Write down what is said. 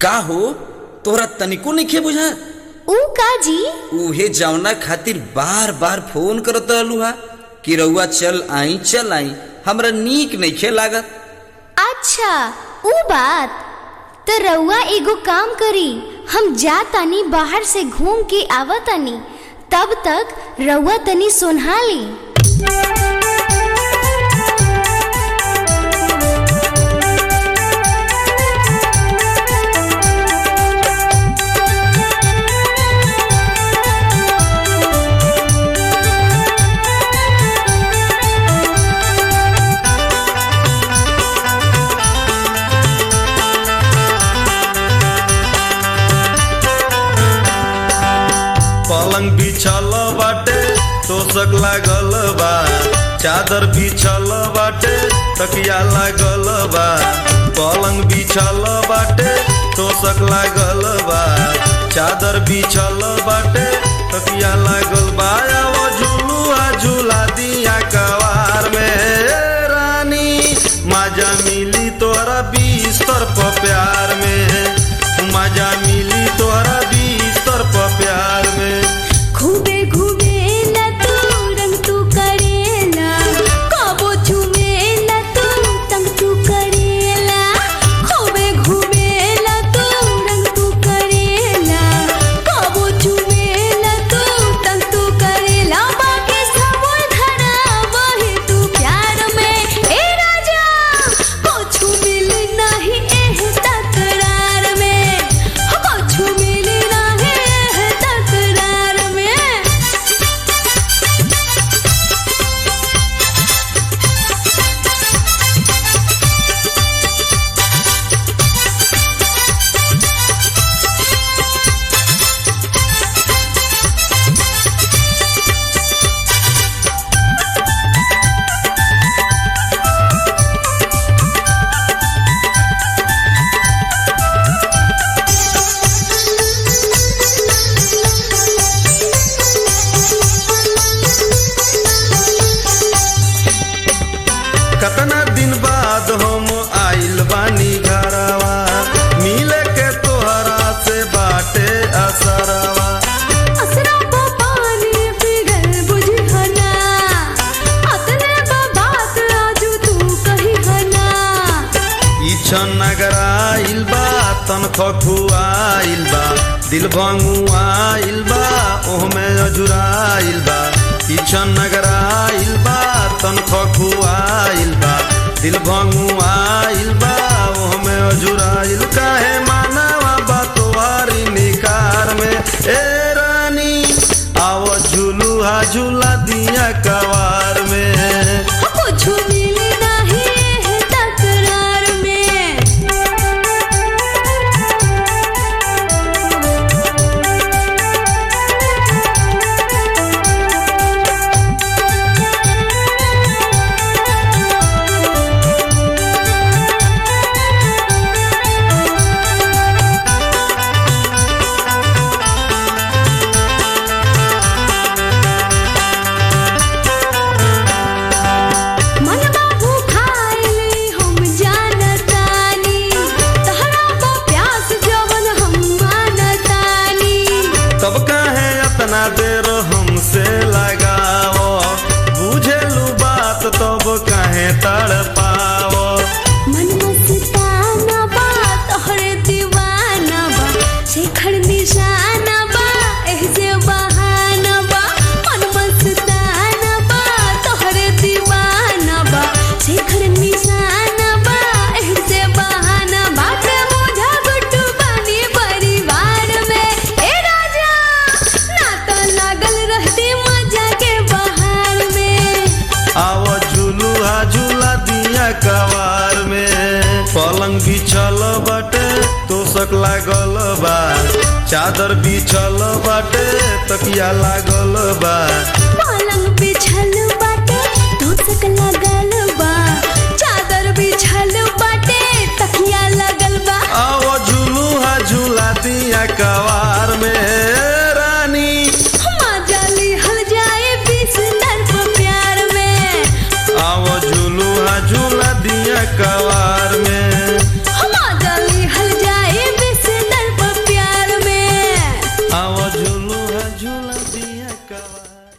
का हो तोहरा तनिको नइखे बुझा ऊ का जी उहे जवना खातिर बार बार फोन करत रहलू हा कि रउआ चल आई चल आई हमरा नीक नइखे लागत अच्छा ऊ बात तो रउआ एगो काम करी हम जा तानी बाहर से घूम के आवा तानी तब तक रउआ तनी सुनहा ली पलंग बिछल बाटे तोसक लागल बा चादर बिछल बाटे तकिया लागल बा पलंग बिछल बाटे तोसक लागल बा चादर बिछल बाटे तकिया लागल बा वो झुलुआ झूला दिया कवार में ए रानी मजा मिली तोरा बिस्तर पर प्यार में मजा मिली तोरा बिस्तर पर प्यार में खूबे घूमेला तू रंग तू करेला कबो झूमेला तू तंग तू करेला खूबे घूमेला तू रंग तू करेला कबो झूमेला तू तंग तू करेला बाकी सब धरा वही तू प्यार में ए राजा कुछ मिले नहीं एह तकरार में हो कुछ मिले नहीं एह तकरार में कतना दिन बाद हम आइल बानी घरवा मिले के तोहरा से बाटे असरवा असरा पानी फिगर बुझहना अतने बात आजू तू कही हना इछन नगराइल बा तन खखुआइल बा दिल भंगुआइल बा ओहमे अजुराइल बा इछन नगराइल बा तन खखुआइल बा दिल भंगुआइल बा ओहमे अजुराइल काहे मानवा बा तोहारी निकार में ए रानी आव झुलुहा झूला दिया कवार में कुछ मिले नहीं है तकरार में मनवा भूखाइली हम जानतानी तहरा को प्यास जवन हम मानतानी तब काहे अतना देर हमसे लगाओ बुझेलू बात तब काहे तड़ पाओ मन मस्ताना बा तोहरे दीवाना बा शेखर निशाना बा एह जे बहाना बा मन मस्ताना बा तोहरे दीवाना बा शेखर निशाना बा एह जे बहाना बा ते मुझा गुट्टू बानी परिवार में ए राजा ना तो लागल रहती मजा के बहार में आओ झूलुआ झूला दिया कवार में पलंग बिछल बाटे तोसक लागल बा चादर बिछल बाटे तकिया लागल बा पलंग बिछल बाटे धोसक लगल बा चादर बिछल बाटे तकिया लगल बा आओ झूलुआ झूला दिया कवार में रानी मजा लिहल जाए बिस्तर पर प्यार में आओ झूलुआ झूला दिया कवार में मजा लिहल जाए बिस्तर लइकवा